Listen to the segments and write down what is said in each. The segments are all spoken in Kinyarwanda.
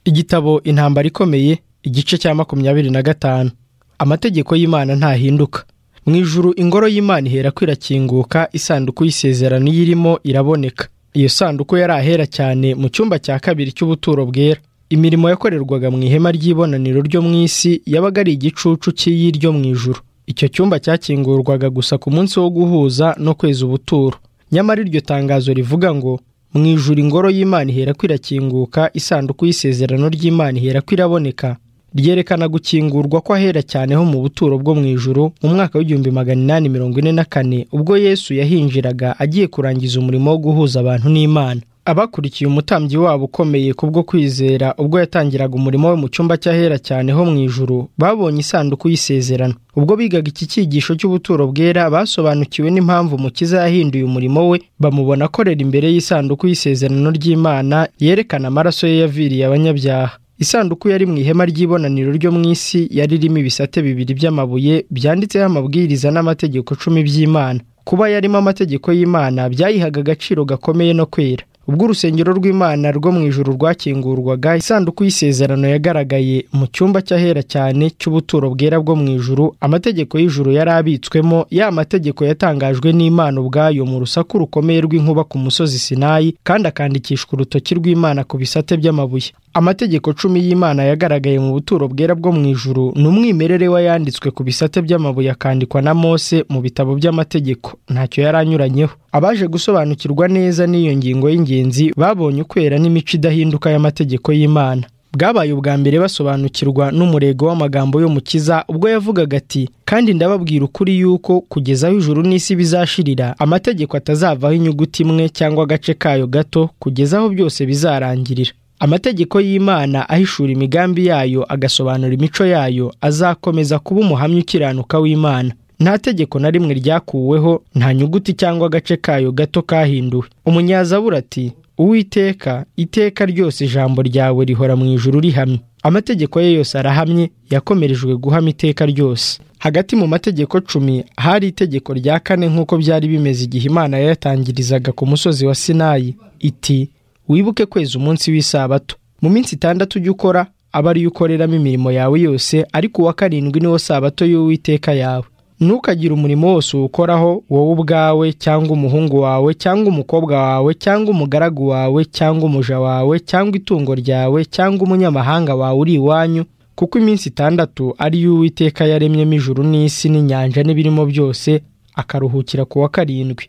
igitabo intambara ikomeye igice cya makumyabiri na gatanu amategeko y'imana ntahinduka mu ijuru ingoro y'imana ihera kwirakinguka isanduku y'isezerano iyirimo iraboneka iyo sanduku yari ahera cyane mu cyumba cya kabiri cy'ubuturo bwera imirimo yakorerwaga mu ihema ry'ibonaniro ryo mu isi yabaga ari igicucu cy'iyi ryo mu ijuru icyo cyumba cyakingurwaga gusa ku munsi wo guhuza no kweza ubuturo nyamara iryo tangazo rivuga ngo mu ijuru ingoro y'imana ihera kwirakinguka isanduku y'isezerano ry'imana ihera kwiraboneka ryerekana gukingurwa ko ahera cyane ho mu buturo bwo mu ijuru mu mwaka w'igihumbi magana inani mirongo ine na kane ubwo yesu yahinjiraga agiye kurangiza umurimo wo guhuza abantu n'imana abakurikiye umutambyi wabo ukomeye kubwo kwizera ubwo yatangiraga umurimo we mu cyumba cy'ahera cyane ho mu ijuru babonye isanduku y'isezerano ubwo bigaga iki cyigisho cy'ubuturo bwera basobanukiwe n'impamvu umukiza yahinduye umurimo we bamubona akorera imbere y'isanduku y'isezerano ry'imana yerekana amaraso ye yaviriye abanyabyaha isanduku yari mu ihema ry'ibonaniro ryo mu isi yari irimo ibisate bibiri by'amabuye byanditseho amabwiriza n'amategeko cumi by'imana kuba yarimo amategeko y'imana byayihaga agaciro gakomeye no kwera ubwo urusengero rw'imana rwo mu ijuru rwakingurwaga isanduku y'isezerano yagaragaye mu cyumba cy'ahera cyane cy'ubuturo bwera bwo mu ijuru amategeko y'ijuru yari abitswemo ya mategeko yatangajwe n'imana ubwayo mu rusaku rukomeye rw'inkuba ku musozi sinayi kandi akandikishwa urutoki rw'imana ku bisate by'amabuye amategeko cumi y'imana yagaragaye mu buturo bwera bwo mu ijuru ni umwimerere w'ayanditswe ku bisate by'amabuye akandikwa na mose mu bitabo by'amategeko ntacyo yari anyuranyeho abaje gusobanukirwa neza n'iyo ngingo y'ingenzi babonye ukwera n'imico idahinduka y'amategeko y'imana bwabaye ubwa mbere basobanukirwa n'umurego w'amagambo y'umukiza ubwo yavugaga ati kandi ndababwira ukuri yuko kugeza aho ijuru n'isi bizashirira amategeko atazavaho inyuguti imwe cyangwa agace kayo gato kugeza aho byose bizarangirira amategeko y'imana ahishura imigambi yayo agasobanura imico yayo azakomeza kuba umuhamya ukiranuka w'imana nta tegeko na rimwe ryakuweho nta nyuguti cyangwa agace kayo gato kahinduwe umunyazabura ati uwiteka iteka ryose ijambo ryawe rihora mu ijuru rihamye amategeko ye yose arahamye yakomerejwe guhama iteka ryose hagati mu mategeko cumi hari itegeko rya kane nk'uko byari bimeze igihe imana yayatangirizaga ku musozi wa sinayi iti wibuke kweza umunsi w'isabato mu minsi itandatu ujya ukora aba ariyo ukoreramo imirimo yawe yose ariko uwa karindwi niwo sabato y'uwiteka yawe ntukagire umurimo wose uwukoraho wowe ubwawe cyangwa umuhungu wawe cyangwa umukobwa wawe cyangwa umugaragu wawe cyangwa umuja wawe cyangwa itungo ryawe cyangwa umunyamahanga wawe uri iwanyu kuko iminsi itandatu ariyo uwiteka yaremyemo ijuru n'isi n'inyanja n'ibirimo byose akaruhukira ku wa karindwi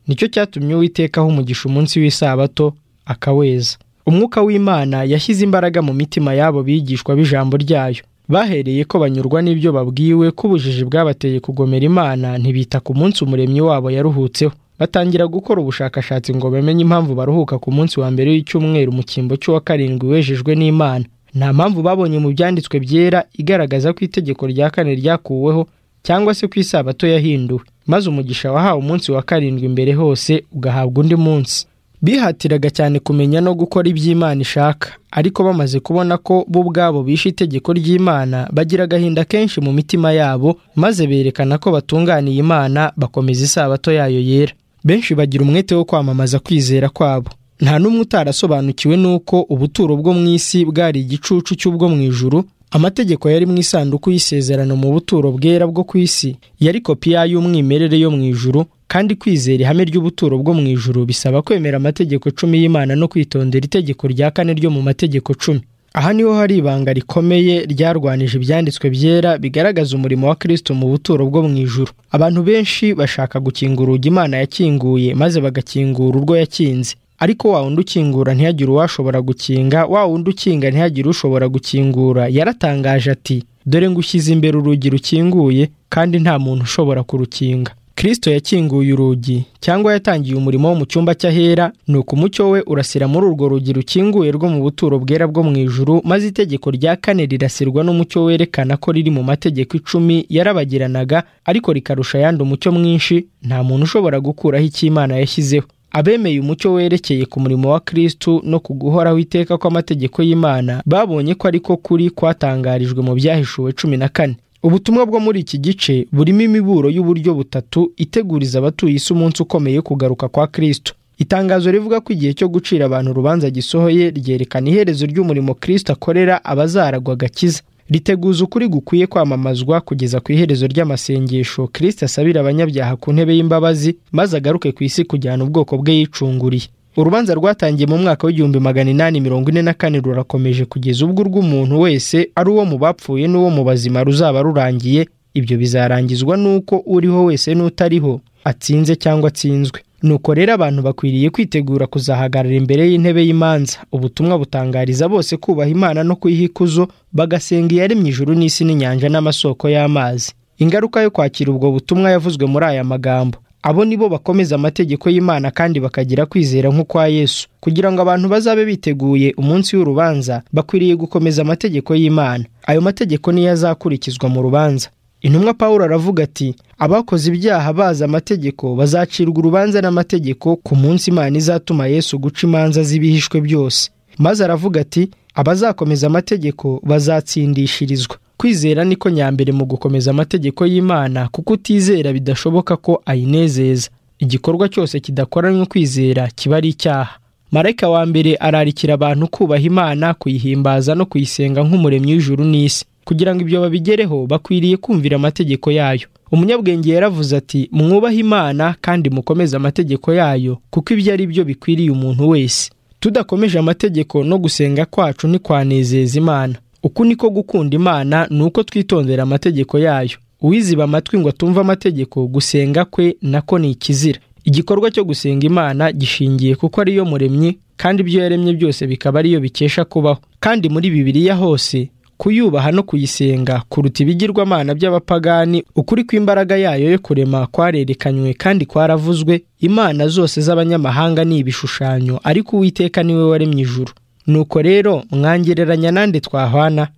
nicyo cyatumye uwiteka aho umugisha umunsi w'isabato akaweza umwuka w'imana yashyize imbaraga mu mitima y'abo bigishwa b'ijambo ryayo bahereye ko banyurwa n'ibyo babwiwe ko ubujiji bwabateye kugomera imana ntibita ku munsi umuremyi wabo yaruhutseho batangira gukora ubushakashatsi ngo bamenye impamvu baruhuka ku munsi wa mbere w'icyumweru mu cyimbo cy'uwa karindwi wejejwe n'imana nta mpamvu babonye mu byanditswe byera igaragaza ko itegeko rya kane ryakuweho cyangwa se ku isabato yahinduwe maze umugisha wahawe umunsi wa karindwi imbere hose ugahabwa undi munsi bihatiraga cyane kumenya no gukora iby'imana ishaka ariko bamaze kubona ko bo ubwabo bishe itegeko ry'imana bagira agahinda kenshi mu mitima yabo maze berekana ko batunganiye imana bakomeza isabato yayo yera benshi bagira umwete wo kwamamaza kwizera kwabo nta n'umwe utarasobanukiwe n'uko ubuturo bwo mu isi bwari igicucu cy'ubwo mu ijuru amategeko yari mu isanduku y'isezerano mu buturo bwera bwo ku isi yari kopi y'umwimerere yo mu ijuru kandi kwizera ihame ry'ubuturo bwo mu ijuru bisaba kwemera amategeko cumi y'imana no kwitondera itegeko rya kane ryo mu mategeko cumi aha niho hari ibanga rikomeye ryarwanije ibyanditswe byera bigaragaza umurimo wa kirisito mu buturo bwo mu ijuru abantu benshi bashaka gukingura urugi imana yakinguye maze bagakingura urwo yakinze ariko wa wundi ukingura ntihagire uwashobora gukinga wa wundi ukinga ntihagire ushobora gukingura yaratangaje ati dore ngushyize imbere urugi rukinguye kandi nta muntu ushobora kurukinga kirisito yakinguye urugi cyangwa yatangiye umurimo wo mu cyumba cy'ahera ni uko umucyo we urasira muri urwo rugi rukinguye rwo mu buturo bwera bwo mu ijuru maze itegeko rya kane rirasirwa n'umucyo werekana ko riri mu mategeko icumi yarabagiranaga ariko rikarusha ayandi umucyo mwinshi nta muntu ushobora gukuraho icyo imana yashyizeho abemeye umucyo werekeye ku murimo wa kristu no ku guhoraho iteka kw'amategeko y'imana babonye ko ariko kuri kwatangarijwe mu byahishuwe cumi na kane ubutumwa bwo muri iki gice burimo imiburo y'uburyo butatu iteguriza abatuye isi umunsi ukomeye kugaruka kwa kristu itangazo rivuga ko igihe cyo gucira abantu urubanza gisohoye ryerekana iherezo ry'umurimo kirisita akorera abazaragwa agakiza riteguza ukuri gukwiye kwamamazwa kugeza ku iherezo ry'amasengesho kirisita asabira abanyabyaha ku ntebe y'imbabazi maze agaruke ku isi kujyana ubwoko bwe yicunguriye urubanza rwatangiye mu mwaka w'igihumbi magana inani mirongo ine na kane rurakomeje kugeza ubwo urw'umuntu wese ari uwo mu bapfuye n'uwo mu bazima ruzaba rurangiye ibyo bizarangizwa n'uko uriho wese n'utariho atsinze cyangwa atsinzwe nuko rero abantu bakwiriye kwitegura kuzahagarara imbere y'intebe y'imanza ubutumwa butangariza bose kubaha imana no kuyiha ikuzo bagasenga iyaremye ijuru n'isi n'inyanja n'amasoko y'amazi ingaruka yo kwakira ubwo butumwa yavuzwe muri aya magambo abo ni bo bakomeza amategeko y'imana kandi bakagira kwizera nk'ukwa yesu kugira ngo abantu bazabe biteguye umunsi w'urubanza bakwiriye gukomeza amategeko y'imana ayo mategeko niyo azakurikizwa mu rubanza intumwa paul aravuga ati abakoze ibyaha bazi amategeko bazacirwa urubanza n'amategeko ku munsi imana izatuma yesu guca imanza z'ibihishwe byose maze aravuga ati abazakomeza amategeko bazatsindishirizwa kwizera niko nyambere mu gukomeza amategeko y'imana kuko utizera bidashoboka ko ayinezeza igikorwa cyose kidakoranywe kwizera kiba ari icyaha marayika wa mbere ararikira abantu kubaha imana kuyihimbaza no kuyisenga nk'umuremyi w'ijuru n'isi kugira ngo ibyo babigereho bakwiriye kumvira amategeko yayo umunyabwenge yaravuze ati mwubahe imana kandi mukomeze amategeko yayo kuko ibyo ari byo bikwiriye umuntu wese tudakomeje amategeko no gusenga kwacu ntitwanezeza imana uku niko gukunda imana ni uko twitondera amategeko yayo uwiziba amatwi ngo atumve amategeko gusenga kwe nako ni ikizira igikorwa cyo gusenga imana gishingiye kuko ariyo muremyi kandi ibyo yaremye byose bikaba ariyo bikesha kubaho kandi muri bibiliya hose kuyubaha no kuyisenga kuruta ibigirwamana by'abapagani ukuri kw'imbaraga yayo yo kurema kwarerekanywe kandi kwaravuzwe imana zose z'abanyamahanga ni ibishushanyo ariko uwiteka niwe waremye ijuru nuko rero mwangereranya nande twahwana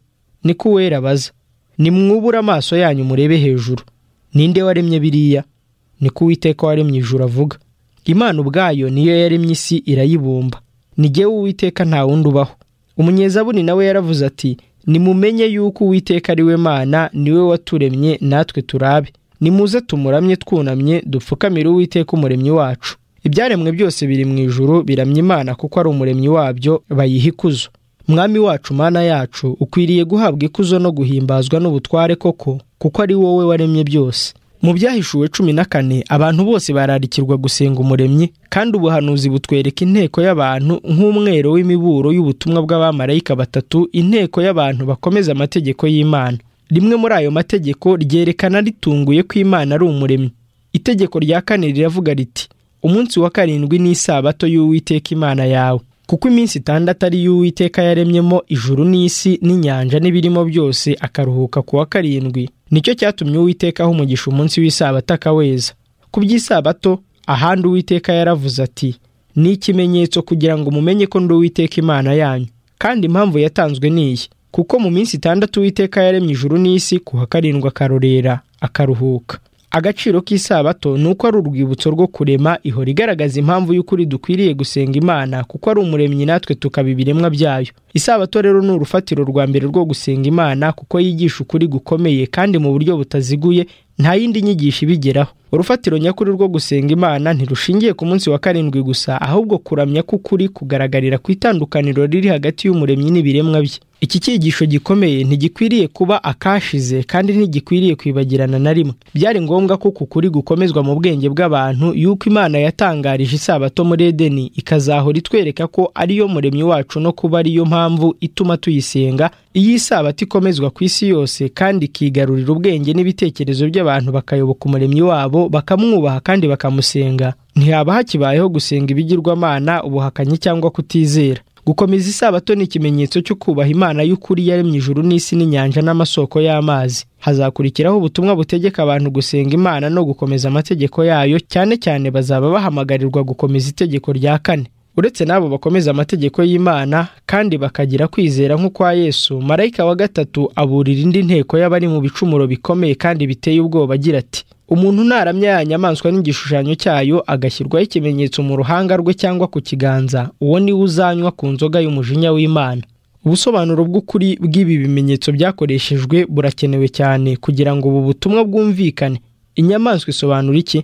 niko uwera abaza nimwubure amaso yanyu murebe hejuru ninde waremye biriya niko uwiteka waremye ijuru avuga imana ubwayo niyo yaremye isi irayibumba ngewe uwiteka nta wundi ubaho umunyezabuni nawe yaravuze ati nimumenye yuko uwiteka ari we mana niwe waturemye natwe turabe nimuze tumuramye twunamye dupfukamire uwiteka umuremyi wacu ibyaremwe byose biri mu ijuru biramya imana kuko ari umuremyi wabyo bayiha ikuzo mwami wacu mana yacu ukwiriye guhabwa ikuzo no guhimbazwa n'ubutware koko kuko ari wowe waremye byose mu byahishuwe cumi na kane abantu bose bararikirwa gusenga umuremyi kandi ubuhanuzi butwereka inteko y'abantu nk'umwero w'imiburo y'ubutumwa bw'abamarayika batatu inteko y'abantu bakomeza amategeko y'imana rimwe muri ayo mategeko ryerekana ritunguye ko imana ari umuremyi itegeko rya kane riravuga riti umunsi wa karindwi ni isabato y'uwiteka imana yawe kuko iminsi itandatu ari y'uwiteka yaremyemo ijuru n'isi n'inyanja n'ibirimo byose akaruhuka ku wa karindwi nicyo cyatumye uwiteka aho umugisha umunsi w'isabato akaweza ku by'isabato ahandi uwiteka yaravuze ati ni ikimenyetso kugira ngo mumenye ko ndi uwiteka imana yanyu kandi impamvu yatanzwe ni iyi kuko mu minsi itandatu uwiteka yaremye ijuru n'isi ku wa karindwi akarorera akaruhuka agaciro k'isabato ni uko ari urwibutso rwo kurema ihora igaragaza impamvu y'ukuri dukwiriye gusenga imana kuko ari umuremyi natwe tukaba ibiremwa byayo isabato rero ni urufatiro rwa mbere rwo gusenga imana kuko yigisha ukuri gukomeye kandi mu buryo butaziguye nta yindi nyigisho ibigeraho urufatiro nyakuri rwo gusenga imana ntirushingiye ku munsi wa karindwi gusa ahubwo kuramya k'ukuri kugaragarira ku itandukaniro riri hagati y'umuremyi n'ibiremwa bye iki cyigisho gikomeye ntigikwiriye kuba akashize kandi ntigikwiriye kwibagirana na rimwe byari ngombwa ko kukuri gukomezwa mu bwenge bw'abantu y'uko imana yatangarije isabato muri edeni ikazahora itwereka ko ariyo muremyi wacu no kuba ariyo mpamvu ituma tuyisenga iyo isabato ikomezwa ku isi yose kandi ikigarurira ubwenge n'ibitekerezo by'abantu bakayoboka umuremyi wabo bakamwubaha kandi bakamusenga ntihaba hakibayeho gusenga ibigirwamana ubuhakanyi cyangwa kutizera gukomeza isabato ni ikimenyetso cyo kubaha imana y'ukuri yaremye ijuru n'isi n'inyanja n'amasoko y'amazi hazakurikiraho ubutumwa butegeka abantu gusenga imana no gukomeza amategeko yayo cyane cyane bazaba bahamagarirwa gukomeza itegeko rya kane uretse n'abo bakomeza amategeko y'imana kandi bakagira kwizera nk'ukwa yesu marayika wa gatatu aburira indi nteko y'abari mu bicumuro bikomeye kandi biteye ubwoba agira ati umuntu naramya ya nyamaswa n'igishushanyo cyayo agashyirwaho ikimenyetso mu ruhanga rwe cyangwa ku kiganza uwo niwe uzanywa ku nzoga y'umujinya w'imana ubusobanuro bw'ukuri bw'ibi bimenyetso byakoreshejwe burakenewe cyane kugira ngo ubu butumwa bwumvikane inyamaswa isobanura iki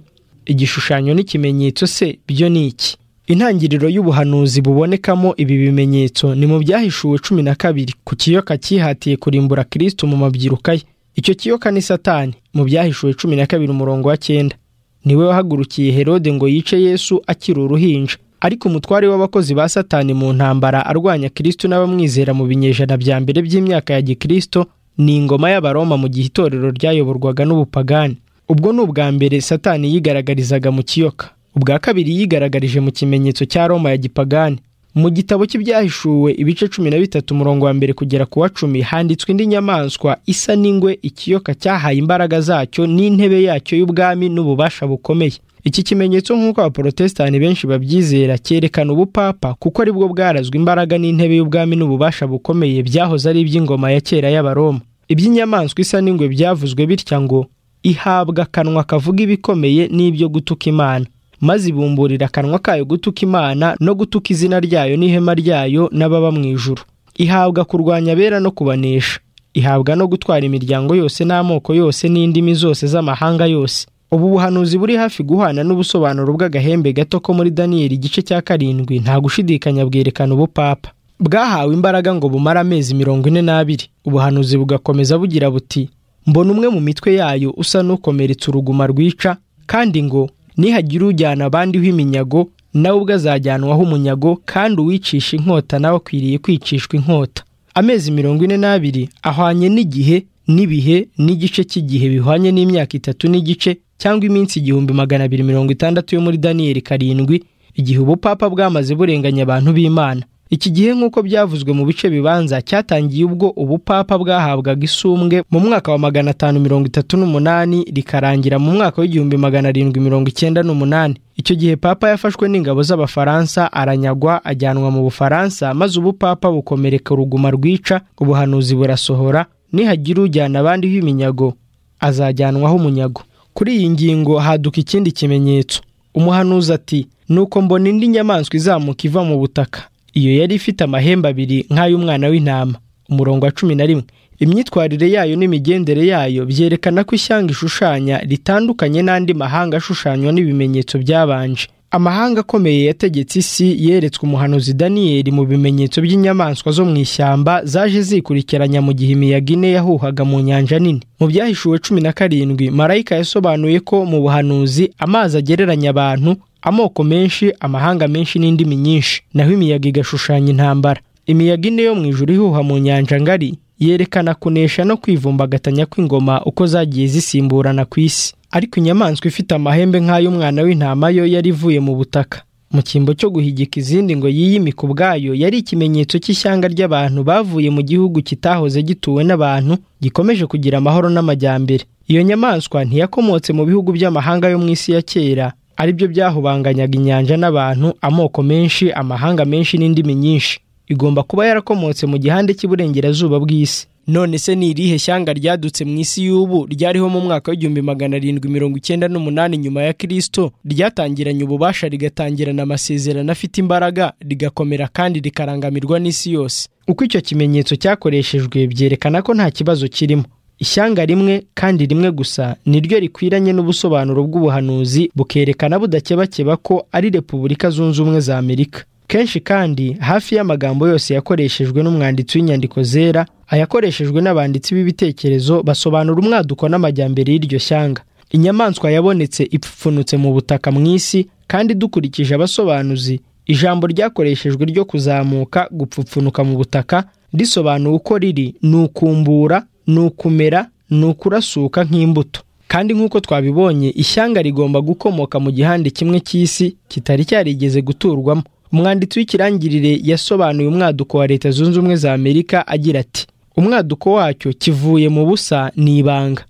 igishushanyo n'ikimenyetso se byo ni iki intangiriro y'ubuhanuzi bubonekamo ibi bimenyetso ni mu byahishuwe cumi na kabiri ku kiyoka cyihatiye kurimbura kirisito mu mabyiruka ye icyo kiyoka ni satani mu byahishuwe cumi na kabiri umurongo wa cyenda niwe wahagurukiye herode ngo yice yesu akiri uruhinja ariko umutware w'abakozi ba satani mu ntambara arwanya kirisito n'abamwizera mu binyejana bya mbere by'imyaka ya gikirisito ni ingoma y'abaroma mu gihe itorero ryayoborwaga n'ubupagani ubwo ni ubwa mbere satani yigaragarizaga mu kiyoka ubwa kabiri yigaragarije mu kimenyetso cya roma ya gipagani mu gitabo cy'ibyahishuwe ibice cumi na bitatu umurongo wa mbere kugera ku wa cumi handitswe indi nyamaswa isa n'ingwe ikiyoka cyahaye imbaraga zacyo n'intebe yacyo y'ubwami n'ububasha bukomeye iki kimenyetso nk'uko abaporotesitanti benshi babyizera cyerekana ubupapa kuko aribwo bwarazwe imbaraga n'intebe y'ubwami n'ububasha bukomeye byahoze ari iby'ingoma ya kera y'abaroma iby'inyamaswa isa n'ingwe byavuzwe bitya ngo ihabwa akanwa kavuga ibikomeye n'ibyo gutuka imana maze ibumburira akanwa kayo gutuka imana no gutuka izina ryayo n'ihema ryayo n'ababa mu ijuru ihabwa kurwanya abera no kubanesha ihabwa no gutwara imiryango yose n'amoko yose n'indimi zose z'amahanga yose ubu buhanuzi buri hafi guhana n'ubusobanuro bw'agahembe gato ko muri daniyeli igice cya karindwi nta gushidikanya bwerekana ubupapa bwahawe imbaraga ngo bumare amezi mirongo ine n'abiri ubuhanuzi bugakomeza bugira buti mbona umwe mu mitwe yayo usa n'ukomeretsa uruguma rwica kandi ngo nihagira ujyana abandiho iminyago nawe ubwo azajyanwaho umunyago kandi uwicisha inkota nawe akwiriye kwicishwa inkota amezi mirongo ine n'abiri ahwanye n'igihe n'ibihe n'igice cy'igihe bihwanye n'imyaka itatu n'igice cyangwa iminsi igihumbi magana abiri mirongo itandatu yo muri daniyeli karindwi igihe ubupapa bwamaze burenganya abantu b'imana iki gihe nk'uko byavuzwe mu bice bibanza cyatangiye ubwo ubupapa bwahabwaga isumbwe mu mwaka wa magana atanu mirongo itatu n'umunani rikarangira mu mwaka w'igihumbi magana arindwi mirongo icyenda n'umunani icyo gihe papa yafashwe n'ingabo z'abafaransa aranyagwa ajyanwa mu bufaransa maze ubupapa bukomereka uruguma rwica ubuhanuzi burasohora nihagira ujyana abandiho iminyago azajyanwaho umunyago kuri iyi ngingo haduka ikindi kimenyetso umuhanuzi ati nuko mbona indi nyamaswa izamuka iva mu butaka iyo yari ifite amahembe abiri nk'ay'umwana w'intama umurongo wa cumi na rimwe imyitwarire yayo n'imigendere yayo byerekana ko ishyanga ishushanya ritandukanye n'andi mahanga ashushanywa n'ibimenyetso byabanje amahanga akomeye yategetse isi yeretswe umuhanuzi daniyeli mu bimenyetso by'inyamaswa zo mu ishyamba zaje zikurikiranya mu gihe imiyaga ine yahuhaga mu nyanja nini mu byahishuwe cumi na karindwi marayika yasobanuye ko mu buhanuzi amazi agereranya abantu amoko menshi amahanga menshi n'indimi nyinshi naho imiyaga igashushanya intambara imiyaga ine yo mu ijuru ihuha mu nyanja ngari yerekana kunesha no kwivumbagatanya kw'ingoma uko zagiye zisimburana ku isi ariko inyamaswa ifite amahembe nk'ay'umwana w'intama yo yari ivuye mu butaka mu cyimbo cyo guhigika izindi ngo yiyimike ubwayo yari ikimenyetso cy'ishyanga ry'abantu bavuye mu gihugu kitahoze gituwe n'abantu gikomeje kugira amahoro n'amajyambere iyo nyamaswa ntiyakomotse mu bihugu by'amahanga yo mu isi ya kera aribyo byahubanganyaga inyanja n'abantu amoko menshi amahanga menshi n'indimi nyinshi igomba kuba yarakomotse mu gihande cy'iburengerazuba bw'isi none se ni irihe shyanga ryadutse mu isi y'ubu ryariho mu mwaka w'igihumbi magana arindwi mirongo icyenda n'umunani nyuma ya kirisito ryatangiranye ububasha rigatangirana amasezerano afite imbaraga rigakomera kandi rikarangamirwa n'isi yose uko icyo kimenyetso cyakoreshejwe byerekana ko nta kibazo kirimo ishyanga rimwe kandi rimwe gusa niryo rikwiranye n'ubusobanuro bw'ubuhanuzi bukerekana budakebakeba ko ari repubulika zunze ubumwe za amerika kenshi kandi hafi y'amagambo yose yakoreshejwe n'umwanditsi w'inyandiko zera ayakoreshejwe n'abanditsi b'ibitekerezo basobanura umwaduko n'amajyambere y'iryo shyanga inyamaswa yabonetse ipfunutse mu butaka mu isi kandi dukurikije abasobanuzi ijambo ryakoreshejwe ryo kuzamuka gupfupfunuka mu butaka risobanuye uko riri ni ukumbura ni ukumera ni ukurasuka nk'imbuto kandi nk'uko twabibonye ishyanga rigomba gukomoka mu gihande kimwe cy'isi kitari cyarigeze guturwamo umwanditsi w'ikirangirire yasobanuye umwaduko wa leta zunze ubumwe za amerika agira ati umwaduko wacyo kivuye mu busa ni ibanga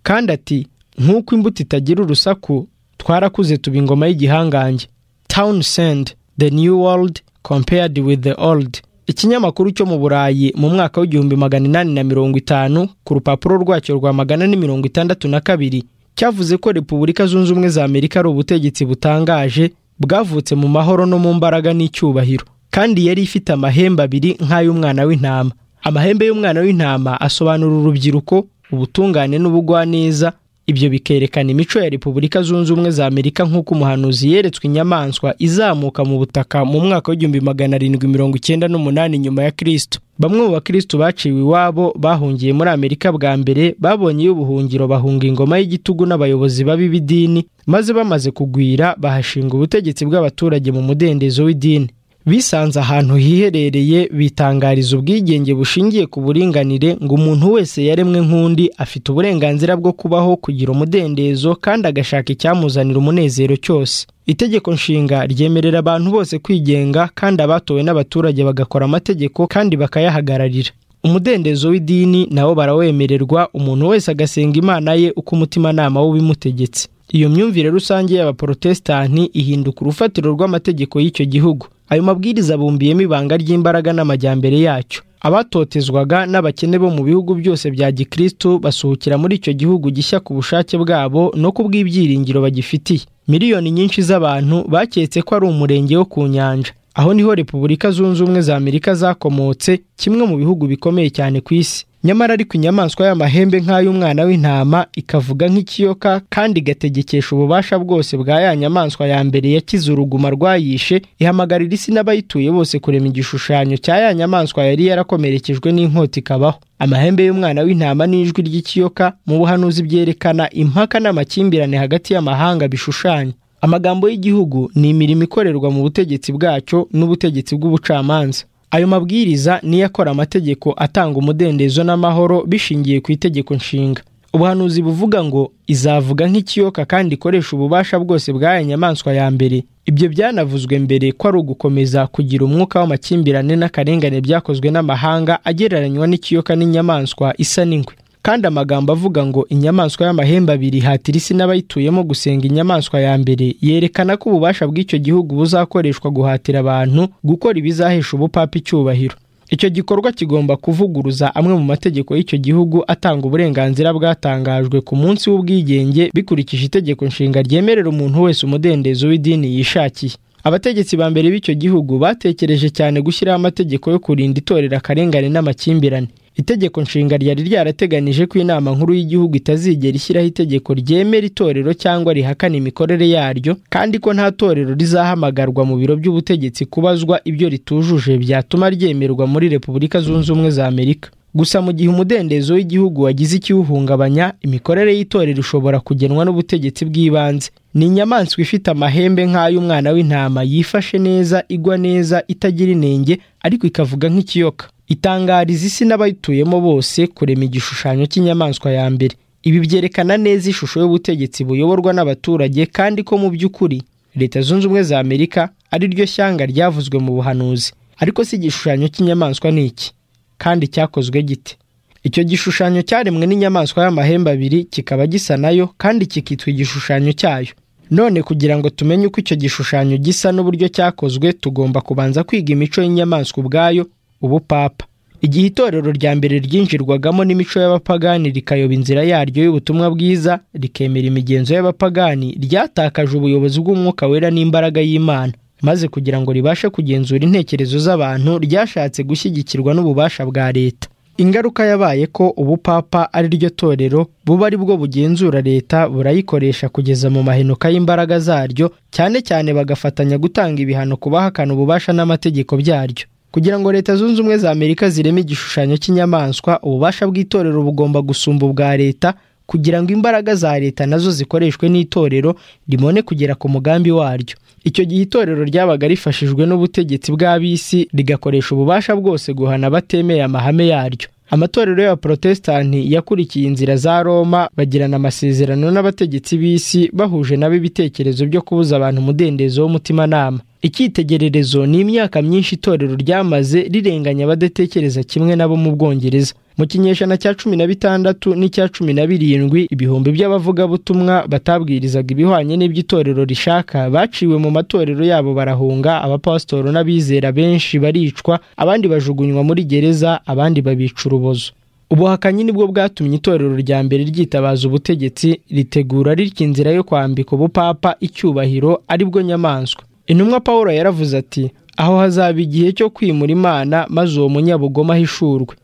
kandi ati nk'uko imbuto itagira urusaku twarakuze tuba ingoma y'igihangange townsend the new world compared with the old ikinyamakuru cyo mu burayi mu mwaka w'igihumbi magana inani na mirongo itanu ku rupapuro rwacyo rwa magana ane mirongo itandatu na kabiri cyavuze ko repubulika zunze ubumwe za amerika ari ubutegetsi butangaje bwavutse mu mahoro no mu mbaraga n'icyubahiro kandi yari ifite amahembe abiri nk'ay'umwana w'intama amahembe y'umwana w'intama asobanura urubyiruko ubutungane n'ubugwaneza ibyo bikerekana imico ya repubulika zunze ubumwe za amerika nk'uko umuhanuzi yeretswe inyamaswa izamuka mu butaka mu mwaka w'igihumbi magana arindwi mirongo icyenda n'umunani nyuma ya kristo bamwe mu bakristo baciwe iwabo bahungiye muri amerika bwa mbere babonye ubuhungiro bahunga ingoma y'igitugu n'abayobozi babi b'idini maze bamaze kugwira bahashinga ubutegetsi bw'abaturage mu mudendezo w'idini bisanze ahantu hiherereye bitangariza ubwigenge bushingiye ku buringanire ngo umuntu wese yaremwe nk'undi afite uburenganzira bwo kubaho kugira umudendezo kandi agashaka icyamuzanira umunezero cyose itegeko nshinga ryemerera abantu bose kwigenga kandi abatowe n'abaturage bagakora amategeko kandi bakayahagararira umudendezo w'idini nawo barawemererwa umuntu wese agasenga imana ye uko umutimanama w'ubimutegetse iyo myumvire rusange y'abaporotesitanti ihinduka urufatiro rw'amategeko y'icyo gihugu ayo mabwiriza abumbiyemo ibanga ry'imbaraga n'amajyambere yacyo abatotezwaga n'abakene bo mu bihugu byose bya gikristu basuhukira muri icyo gihugu gishya ku bushake bwabo no ku bw'ibyiringiro bagifitiye miliyoni nyinshi z'abantu baketse ko ari umurenge wo ku nyanja aho niho repubulika zunze ubumwe za amerika zakomotse kimwe mu bihugu bikomeye cyane ku isi nyamara ariko inyamaswa y'amahembe nk'ay'umwana w'intama ikavuga nk'ikiyoka kandi igategekesha ububasha bwose bwa ya nyamaswa ya mbere yakize uruguma rwayishe ihamagarira isi n'abayituye bose kurema igishushanyo cya ya nyamaswa yari yarakomerekejwe n'inkota ikabaho amahembe y'umwana w'intama n'ijwi ry'ikiyoka mu buhanuzi byerekana impaka n'amakimbirane hagati y'amahanga bishushanya amagambo y'igihugu ni imirimo ikorerwa mu butegetsi bwacyo n'ubutegetsi bw'ubucamanza ayo mabwiriza niyo akora amategeko atanga umudendezo n'amahoro bishingiye ku itegeko nshinga ubuhanuzi buvuga ngo izavuga nk'ikiyoka kandi ikoresha ububasha bwose bw'aya nyamaswa ya mbere ibyo byanavuzwe mbere ko ari ugukomeza kugira umwuka w'amakimbirane n'akarengane byakozwe n'amahanga agereranywa n'ikiyoka n'inyamaswa isa n'ingwe kandi amagambo avuga ngo inyamaswa y'amahembe abiri ihatira isi n'abayituyemo gusenga inyamaswa ya mbere yerekana ko ububasha bw'icyo gihugu buzakoreshwa guhatira abantu gukora ibizahesha ubupapa icyubahiro icyo gikorwa kigomba kuvuguruza amwe mu mategeko y'icyo gihugu atanga uburenganzira bwatangajwe ku munsi w'ubwigenge bikurikije itegeko nshinga ryemerera umuntu wese umudendezo w'idini yishakiye abategetsi ba mbere b'icyo gihugu batekereje cyane gushyiraho amategeko yo kurinda itorero akarengane n'amakimbirane itegeko nshinga ryari ryarateganije ko inama nkuru y'igihugu itazigera ishyiraho itegeko ryemera itorero cyangwa rihakana imikorere yaryo kandi ko nta torero rizahamagarwa mu biro by'ubutegetsi kubazwa ibyo ritujuje byatuma ryemerwa muri repubulika zunze ubumwe za amerika gusa mu gihe umudendezo w'igihugu wagize ikiwuhungabanya imikorere y'itorero ishobora kugenwa n'ubutegetsi bw'ibanze ni inyamaswa ifite amahembe nk'ay'umwana w'intama yifashe neza igwa neza itagira inenge ariko ikavuga nk'ikiyoka itangariza isi n'abayituyemo bose kurema igishushanyo cy'inyamaswa ya mbere ibi byerekana neza ishusho y'ubutegetsi buyoborwa n'abaturage kandi ko mu by'ukuri leta zunze ubumwe za amerika ari ryo shyanga ryavuzwe mu buhanuzi ariko si igishushanyo cy'inyamaswa ni iki kandi cyakozwe gite icyo gishushanyo cyaremwe n'inyamaswa y'amahembe abiri kikaba gisa nayo kandi kikitwa igishushanyo cyayo none kugira ngo tumenye uko icyo gishushanyo gisa n'uburyo cyakozwe tugomba kubanza kwiga imico y'inyamaswa ubwayo ubupapa igihe itorero rya mbere ryinjirwagamo n'imico y'abapagani rikayoba inzira yaryo y'ubutumwa bwiza rikemera imigenzo y'abapagani ryatakaje ubuyobozi bw'umwuka wera n'imbaraga y'imana maze kugira ngo ribashe kugenzura intekerezo z'abantu ryashatse gushyigikirwa n'ububasha bwa leta ingaruka yabaye ko ubupapa ari ryo torero buba ari bwo bugenzura leta burayikoresha kugeza mu mahenuka y'imbaraga zaryo cyane cyane bagafatanya gutanga ibihano ku bahakana ububasha n'amategeko byaryo kugira ngo leta zunze ubumwe za amerika zireme igishushanyo cy'inyamaswa ububasha bw'itorero bugomba gusumba ubwa leta kugira ngo imbaraga za leta nazo zikoreshwe n'itorero rimone kugera ku mugambi waryo icyo gihe itorero ryabaga rifashijwe n'ubutegetsi bw'ab'isi rigakoresha ububasha bwose guhana abatemeye amahame yaryo amatorero y'abaporotesitanti yakurikiye inzira za roma bagirana amasezerano n'abategetsi b'isi bahuje nabo ibitekerezo byo kubuza abantu umudendezo w'umutimanama icyitegererezo ni imyaka myinshi itorero ryamaze rirenganya abadatekereza kimwe nabo mu bwongereza mu kinyejana cya cumi na bitandatu n'icya cumi na birindwi ibihumbi by'abavugabutumwa batabwirizaga ibihwanye n'iby'itorero rishaka baciwe mu matorero yabo barahunga abapasitoro n'abizera benshi baricwa abandi bajugunywa muri gereza abandi babica urubozo ubuhakanyi nibwo bwatumye itorero rya mbere ryitabaza ubutegetsi ritegura ritya inzira yo kwambika ubupapa icyubahiro aribwo nyamaswa intumwa paul yaravuze ati aho hazaba igihe cyo kwimura imana maze uwo munyabugoma ahishurwe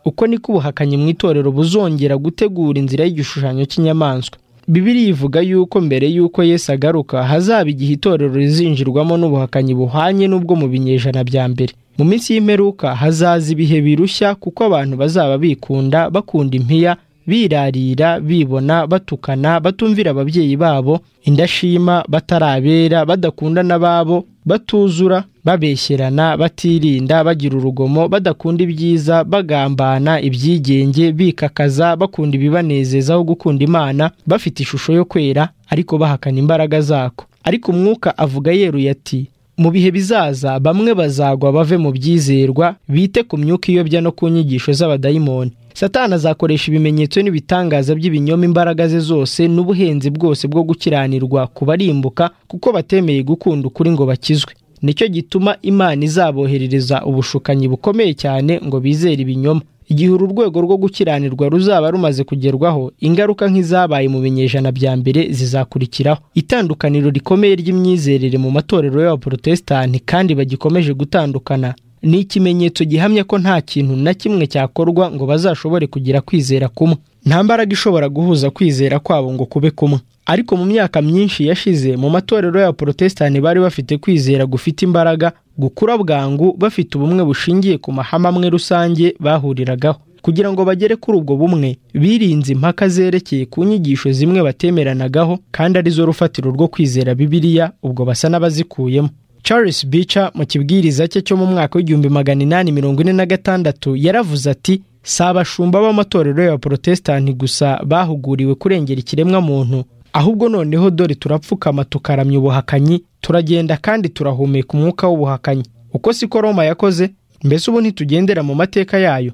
uko niko ubuhakanyi mu itorero buzongera gutegura inzira y'igishushanyo cy'inyamaswa bibiri ivuga yuko mbere y'uko Yesu agaruka hazaba igihe itorero rizinjirwamo n'ubuhakanyi buhwanye n'ubwo mu binyejana bya mbere mu minsi y'imperuka hazaza ibihe birushya kuko abantu bazaba bikunda bakunda impiya birarira bibona batukana batumvira ababyeyi babo indashima batarabera badakunda n'ababo batuzura babeshyerana batirinda bagira urugomo badakunda ibyiza bagambana ibyigenge bikakaza bakunda ibibanezezaho gukunda imana bafite ishusho yo kwera ariko bahakana imbaraga zako ariko umwuka avuga yeruye ati mu bihe bizaza bamwe bazagwa bave mu byizerwa bite ku myuka iyobya no ku nyigisho z'abadayimoni satana azakoresha ibimenyetso n'ibitangaza by'ibinyoma imbaraga ze zose n'ubuhenzi bwose bwo gukiranirwa ku barimbuka kuko batemeye gukunda ukuri ngo bakizwe nicyo gituma imana izaboherereza ubushukanyi bukomeye cyane ngo bizere ibinyoma igihe uru rwego rwo gukiranirwa ruzaba rumaze kugerwaho ingaruka nk'izabaye mu binyejana bya mbere zizakurikiraho itandukaniro rikomeye ry'imyizerere mu matorero y'abaporotesitanti kandi bagikomeje gutandukana ni ikimenyetso gihamya ko nta kintu na kimwe cyakorwa ngo bazashobore kugira kwizera kumwe nta mbaraga ishobora guhuza kwizera kwabo ngo kube kumwe ariko mu myaka myinshi yashize mu matorero y'abaporotesitanti bari bafite kwizera gufite imbaraga gukura bwangu bafite ubumwe bushingiye ku mahame amwe rusange bahuriragaho kugira ngo bagere kuri ubwo bumwe birinze impaka zerekeye ku nyigisho zimwe batemeranagaho kandi arizo rufatiro rwo kwizera bibiliya ubwo basa n'abazikuyemo charles bica mu kibwiriza cye cyo mu mwaka w'igihumbi magana inani mirongo ine na gatandatu yaravuze ati si abashumba b'amatorero y'abaporotesitanti gusa bahuguriwe kurengera ikiremwa muntu ahubwo noneho dore turapfukama tukaramya ubuhakanyi turagenda kandi turahumeka umwuka w'ubuhakanyi uko siko roma yakoze mbese ubu ntitugendera mu mateka yayo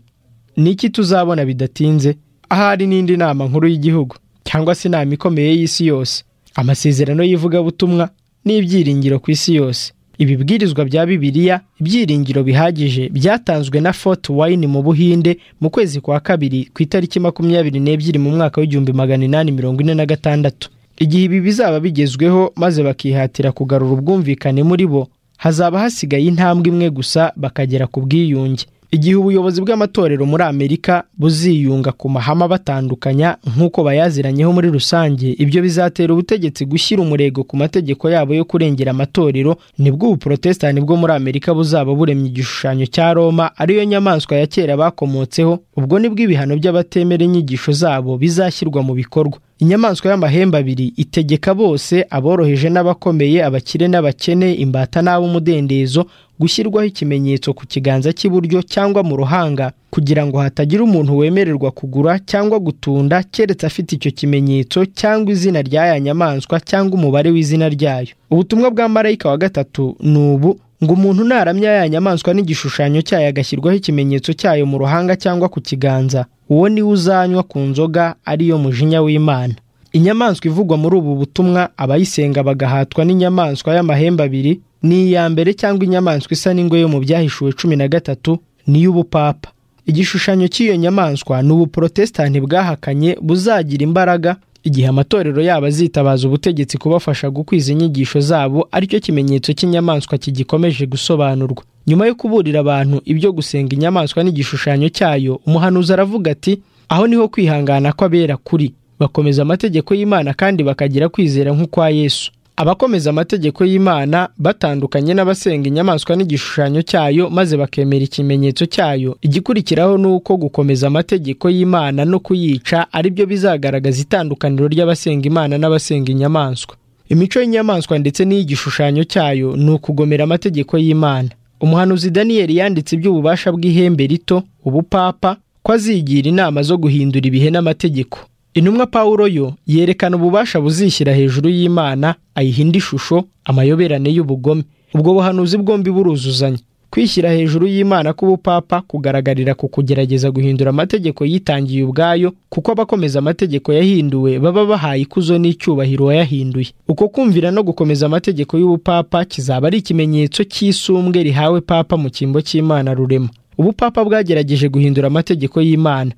ni iki tuzabona bidatinze ahari n'indi nama nkuru y'igihugu cyangwa se inama ikomeye y'isi yose amasezerano y'ivugabutumwa n'ibyiringiro ku isi yose ibibwirizwa bya bibiliya ibyiringiro bihagije byatanzwe na fort wine mu buhinde mu kwezi kwa kabiri ku itariki makumyabiri n'ebyiri mu mwaka w'igihumbi magana inani mirongo ine na gatandatu igihe ibi bizaba bigezweho maze bakihatira kugarura ubwumvikane muri bo hazaba hasigaye intambwe imwe gusa bakagera ku bwiyunge igihe ubuyobozi bw'amatorero muri amerika buziyunga ku mahame abatandukanya nk'uko bayaziranyeho muri rusange ibyo bizatera ubutegetsi gushyira umurego ku mategeko yabo yo kurengera amatorero nibwo ubuporotesitanti bwo muri amerika buzaba buremye igishushanyo cya roma ariyo nyamaswa ya kera bakomotseho ubwo nibwo ibihano by'abatemera inyigisho zabo bizashyirwa mu bikorwa inyamaswa y'amahembe abiri itegeka bose aboroheje n'abakomeye abakire n'abakene imbata n'ab'umudendezo gushyirwaho ikimenyetso ku kiganza cy'iburyo cyangwa mu ruhanga kugira ngo hatagira umuntu wemererwa kugura cyangwa gutunda keretse afite icyo kimenyetso cyangwa izina rya ya nyamaswa cyangwa umubare w'izina ryayo ubutumwa bwa marayika wa gatatu ni ubu ngo umuntu naramya ya nyamaswa n'igishushanyo cyayo agashyirwaho ikimenyetso cyayo mu ruhanga cyangwa ku kiganza uwo niwe uzanywa ku nzoga ariyo mujinya w'imana inyamaswa ivugwa muri ubu butumwa abayisenga bagahatwa n'inyamaswa y'amahembe abiri ni iya mbere cyangwa inyamaswa isa n'ingwe yo mu byahishuwe cumi na gatatu n'iy'ubupapa igishushanyo cy'iyo nyamaswa ni ubuporotesitanti bwahakanye buzagira imbaraga igihe amatorero yabo azitabaza ubutegetsi kubafasha gukwiza inyigisho zabo aricyo kimenyetso cy'inyamaswa kigikomeje gusobanurwa nyuma yo kuburira abantu ibyo gusenga inyamaswa n'igishushanyo cyayo umuhanuzi aravuga ati aho niho kwihangana kw'abera kuri bakomeza amategeko y'imana kandi bakagira kwizera nk'ukwa yesu abakomeza amategeko y'imana batandukanye n'abasenga inyamaswa n'igishushanyo cyayo maze bakemera ikimenyetso cyayo igikurikiraho ni uko gukomeza amategeko y'imana no kuyica ari byo bizagaragaza itandukaniro ry'abasenga imana n'abasenga inyamaswa imico y'inyamaswa ndetse n'iy'igishushanyo cyayo ni ukugomera amategeko y'imana umuhanuzi daniyeli yanditse iby'ububasha bw'ihembe rito ubupapa ko azigira inama zo guhindura ibihe n'amategeko intumwa Pawulo yo yerekana ububasha buzishyira hejuru y'imana ayihinda ishusho amayoberane y'ubugome ubwo buhanuzi bwombi buruzuzanya kwishyira hejuru y'imana k'ubupapa kugaragarira ku kugerageza guhindura amategeko yitangiye ubwayo kuko abakomeza amategeko yahinduwe baba bahaye ikuzo n'icyubahiro wayahinduye uko kumvira no gukomeza amategeko y'ubupapa kizaba ari ikimenyetso cy'isumbwe rihawe papa mu cyimbo cy'imana rurema ubupapa bwagerageje guhindura amategeko y'imana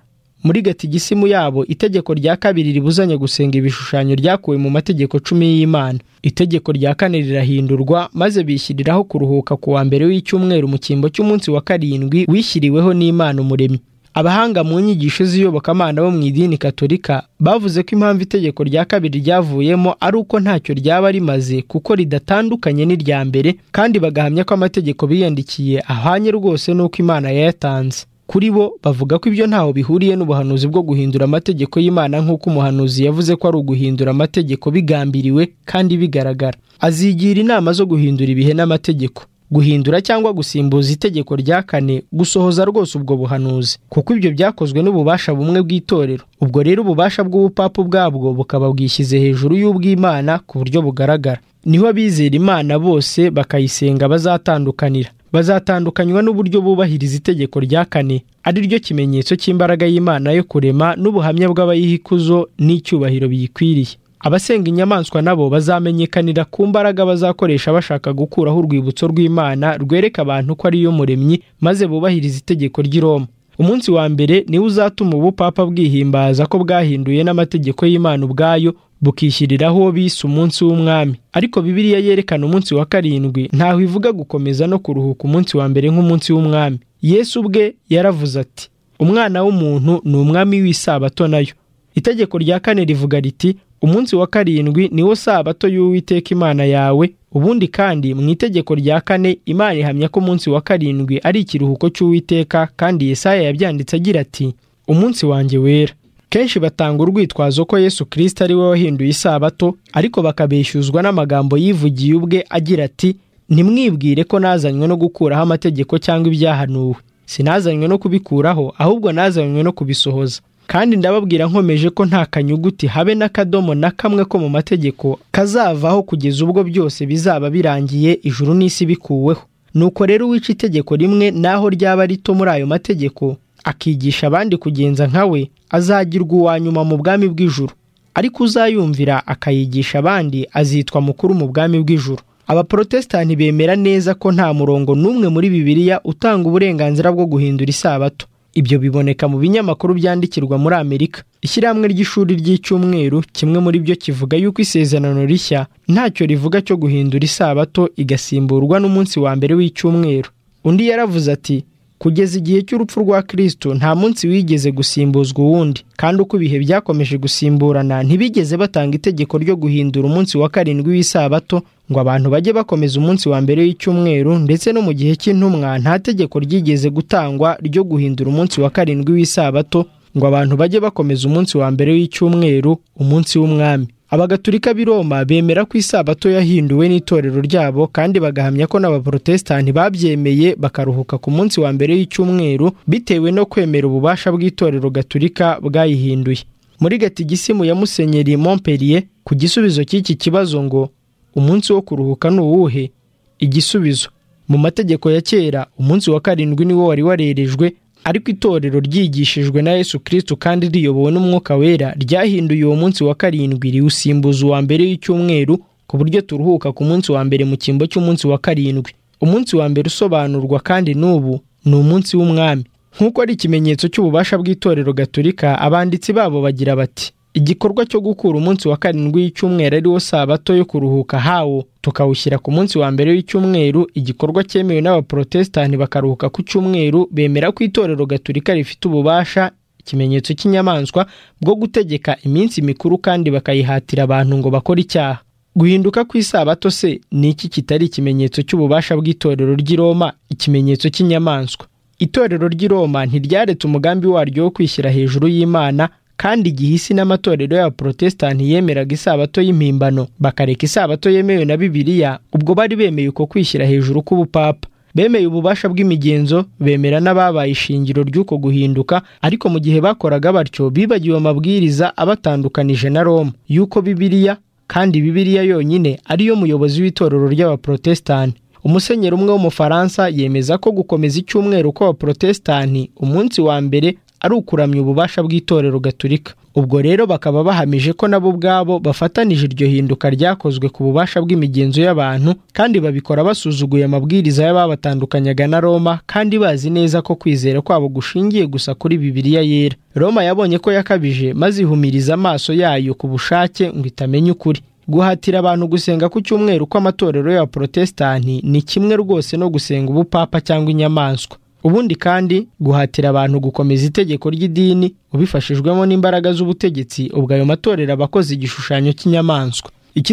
muri gatigisimu yabo itegeko rya kabiri ribuzanya gusenga ibishushanyo ryakuwe mu mategeko cumi y'imana itegeko rya kane rirahindurwa maze bishyiriraho kuruhuka ku wa mbere w'icyumweru mu cyimbo cy'umunsi wa karindwi wishyiriweho n'imana umuremyi abahanga mu nyigisho z'iyobokamana bo mu idini katolika bavuze ko impamvu itegeko rya kabiri ryavuyemo ari uko ntacyo ryaba rimaze kuko ridatandukanye n'irya mbere kandi bagahamya ko amategeko biyandikiye ahwanye rwose n'uko imana yayatanze kuri bo bavuga ko ibyo ntaho bihuriye n'ubuhanuzi bwo guhindura amategeko y'imana nk'uko umuhanuzi yavuze ko ari uguhindura amategeko bigambiriwe kandi bigaragara azigira inama zo guhindura ibihe n'amategeko guhindura cyangwa gusimbuza itegeko rya kane gusohoza rwose ubwo buhanuzi kuko ibyo byakozwe n'ububasha bumwe bw'itorero ubwo rero ububasha bw'ubupapa ubwabwo bukaba bwishyize hejuru y'ubw'imana ku buryo bugaragara niho abizera imana bose bakayisenga bazatandukanira bazatandukanywa n'uburyo bubahiriza itegeko rya kane ari ryo kimenyetso cy'imbaraga y'imana yo kurema n'ubuhamya bw'abayiha ikuzo n'icyubahiro biyikwiriye abasenga inyamaswa nabo bazamenyekanira ku mbaraga bazakoresha bashaka gukuraho urwibutso rw'imana rwereka abantu ko ariyo muremyi maze bubahiriza itegeko ry'i Roma umunsi wa mbere niwo uzatuma ubupapa bwihimbaza ko bwahinduye n'amategeko y'imana ubwayo bukishyiriraho bise umunsi w'umwami ariko bibiliya yerekana umunsi wa karindwi ntaho ivuga gukomeza no kuruhuka umunsi wa mbere nk'umunsi w'umwami yesu ubwe yaravuze ati umwana w'umuntu ni umwami w'isabato nayo itegeko rya kane rivuga riti umunsi wa karindwi niwo sabato y'uwiteka imana yawe ubundi kandi mu itegeko rya kane imana ihamya ko umunsi wa karindwi ari ikiruhuko cy'uwiteka kandi Yesaya yabyanditse agira ati umunsi wanjye wera kenshi batanga urwitwazo ko yesu kirisita ari we wahinduye isabato ariko bakabeshyuzwa n'amagambo yivugiye ubwe agira ati ntimwibwire ko nazanywe no gukuraho amategeko cyangwa ibyahanuwe sinazanywe no kubikuraho ahubwo nazanywe no kubisohoza kandi ndababwira nkomeje ko nta kanyuguti habe n'akadomo na kamwe ko mu mategeko kazavaho kugeza ubwo byose bizaba birangiye ijuru n'isi bikuweho nuko rero uwica itegeko rimwe naho ryaba rito muri ayo mategeko akigisha abandi kugenza nka we azagirwa uwa nyuma mu bwami bw'ijuru ariko uzayumvira akayigisha abandi azitwa mukuru mu bwami bw'ijuru abaporotesitanti bemera neza ko nta murongo n'umwe muri bibiliya utanga uburenganzira bwo guhindura isabato ibyo biboneka mu binyamakuru byandikirwa muri amerika ishyirahamwe ry'ishuri ry'icyumweru kimwe muri byo kivuga yuko isezerano rishya ntacyo rivuga cyo guhindura isabato igasimburwa n'umunsi wa mbere w'icyumweru undi yaravuze ati kugeza igihe cy'urupfu rwa kirisito nta munsi wigeze gusimbuzwa uwundi kandi uko ibihe byakomeje gusimburana ntibigeze batanga itegeko ryo guhindura umunsi wa karindwi w'isabato ngo abantu bajye bakomeza umunsi wa mbere w'icyumweru ndetse no mu gihe cy'intumwa nta tegeko ryigeze gutangwa ryo guhindura umunsi wa karindwi w'isabato ngo abantu bajye bakomeza umunsi wa mbere w'icyumweru umunsi w'umwami abagaturika b'i Roma bemera ko isabato yahinduwe n'itorero ryabo kandi bagahamya ko n'abaporotesitanti babyemeye bakaruhuka ku munsi wa mbere w'icyumweru bitewe no kwemera ububasha bw'itorero gaturika bwayihinduye muri gatigisimu ya musenyeri Montpellier ku gisubizo cy'iki kibazo ngo umunsi wo kuruhuka ni uwuhe igisubizo mu mategeko ya kera umunsi wa karindwi niwo wari warerejwe ariko itorero ryigishijwe na yesu kirisito kandi riyobowe n'umwuka wera ryahinduye uwo munsi wa karindwi riwusimbuza uwa mbere w'icyumweru ku buryo turuhuka ku munsi wa mbere mu cyimbo cy'umunsi wa karindwi umunsi wa mbere usobanurwa kandi n'ubu ni umunsi w'umwami nk'uko ari ikimenyetso cy'ububasha bw'itorero gaturika abanditsi babo bagira bati igikorwa cyo gukura umunsi wa karindwi w'icyumweru ariwo sabato yo kuruhuka hawo tukawushyira ku munsi wa mbere w'icyumweru igikorwa cyemewe n'abaporotesitanti bakaruhuka ku cyumweru bemera ko itorero gaturika rifite ububasha ikimenyetso cy'inyamaswa bwo gutegeka iminsi mikuru kandi bakayihatira abantu ngo bakore icyaha guhinduka ku isabato se ni iki kitari ikimenyetso cy'ububasha bw'itorero ry'i Roma ikimenyetso cy'inyamaswa itorero ry'i Roma ntiryaretse umugambi waryo wo kwishyira hejuru y'Imana kandi igihe isi n'amatorero y'abaporotesitanti yemeraga isabato y'impimbano bakareka isabato yemewe na bibiliya ubwo bari bemeye uko kwishyira hejuru k'ubupapa bemeye ububasha bw'imigenzo bemera n'ababaye ishingiro ry'uko guhinduka ariko mu gihe bakoraga batyo bibagiwe amabwiriza abatandukanije na Roma y'uko bibiliya kandi bibiliya yonyine ariyo muyobozi w'itorero ry'abaporotesitanti umusenyeri umwe w'umufaransa yemeza ko gukomeza icyumweru kw'abaporotesitanti umunsi wa mbere ari ukuramya ububasha bw'itorero gaturika ubwo rero bakaba bahamije ko nabo ubwabo bafatanije iryo hinduka ryakozwe ku bubasha bw'imigenzo y'abantu kandi babikora basuzuguye amabwiriza y'ababatandukanyaga na Roma kandi bazi neza ko kwizera kwabo gushingiye gusa kuri Bibiliya yera Roma yabonye ko yakabije maze ihumiriza amaso yayo ku bushake ngo itamenya ukuri guhatira abantu gusenga ku cyumweru kw'amatorero y'abaporotesitanti ni kimwe rwose no gusenga ubupapa cyangwa inyamaswa ubundi kandi guhatira abantu gukomeza itegeko ry'idini ubifashijwemo n'imbaraga z'ubutegetsi ubwo ayo matorero aba akoze igishushanyo cy'inyamaswa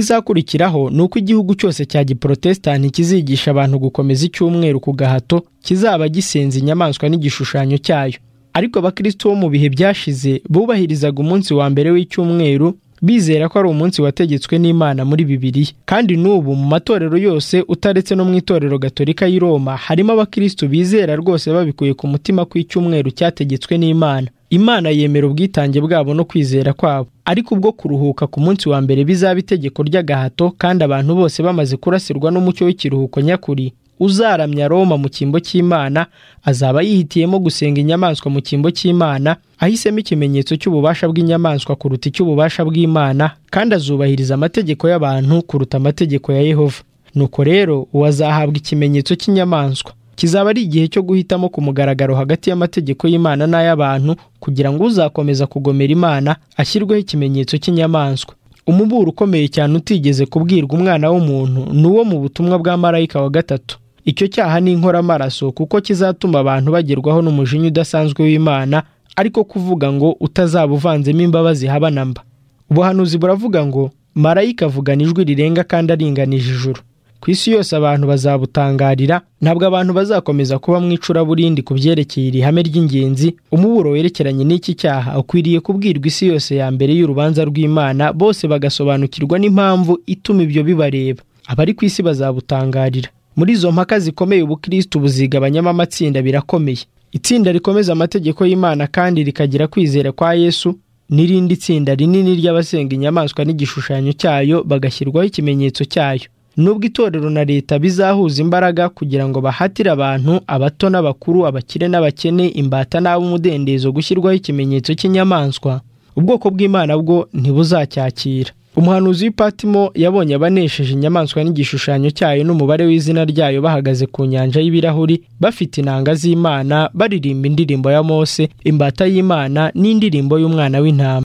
ikizakurikiraho ni uko igihugu cyose cya giporotesitanti kizigisha abantu gukomeza icyumweru ku gahato kizaba gisenza inyamaswa n'igishushanyo cyayo ariko abakristo bo mu bihe byashize bubahirizaga umunsi wa mbere w'icyumweru bizera ko ari umunsi wategetswe n'imana muri bibiliya kandi n'ubu mu matorero yose utaretse no mu itorero gatolika y'i roma harimo abakristo bizera rwose babikuye ku mutima ko icyumweru cyategetswe n'imana imana yemera ubwitange bwabo no kwizera kwabo ariko ubwo kuruhuka ku munsi wa mbere bizaba itegeko ry'agahato kandi abantu bose bamaze kurasirwa n'umucyo w'ikiruhuko nyakuri uzaramya Roma mu cyimbo cy'Imana azaba yihitiyemo gusenga inyamaswa mu cyimbo cy'Imana ahisemo ikimenyetso cy'ububasha bw'inyamaswa kuruta icy'ububasha bw'Imana kandi azubahiriza amategeko y'abantu kuruta amategeko ya Yehova nuko rero uwazahabwa ikimenyetso cy'inyamaswa kizaba ari igihe cyo guhitamo ku mugaragaro hagati y'amategeko y'Imana n'ay'abantu kugira ngo uzakomeza kugomera Imana ashyirweho ikimenyetso cy'inyamaswa umuburo ukomeye cyane utigeze kubwirwa umwana w'umuntu ni uwo mu butumwa bwa marayika wa gatatu icyo cyaha ni inkoramaraso kuko kizatuma abantu bagerwaho n'umujinya udasanzwe w'imana ariko kuvuga ngo utazaba uvanzemo imbabazi haba na mba ubuhanuzi buravuga ngo marayika avugana ijwi rirenga kandi aringanije ijuru ku isi yose abantu bazabutangarira ntabwo abantu bazakomeza kuba mu icuraburindi ku byerekeye iri hame ry'ingenzi umuburo werekeranye n'iki cyaha ukwiriye kubwirwa isi yose ya mbere y'urubanza rw'imana bose bagasobanukirwa n'impamvu ituma ibyo bibareba abari ku isi bazabutangarira muri izo mpaka zikomeye ubukristo buzigabanyamo amatsinda birakomeye itsinda rikomeza amategeko y'imana kandi rikagira kwizera kwa yesu n'irindi tsinda rinini ry'abasenga inyamaswa n'igishushanyo cyayo bagashyirwaho ikimenyetso cyayo nubwo itorero na leta bizahuza imbaraga kugira ngo bahatire abantu abato n'abakuru abakire n'abakene imbata n'ab'umudendezo gushyirwaho ikimenyetso cy'inyamaswa ubwoko bw'imana bwo ntibuzacyakira umuhanuzi w'ipatimo yabonye abanesheje inyamaswa n'igishushanyo cyayo n'umubare w'izina ryayo bahagaze ku nyanja y'ibirahuri bafite inanga z'imana baririmba indirimbo ya mose imbata y'imana n'indirimbo y'umwana w'intama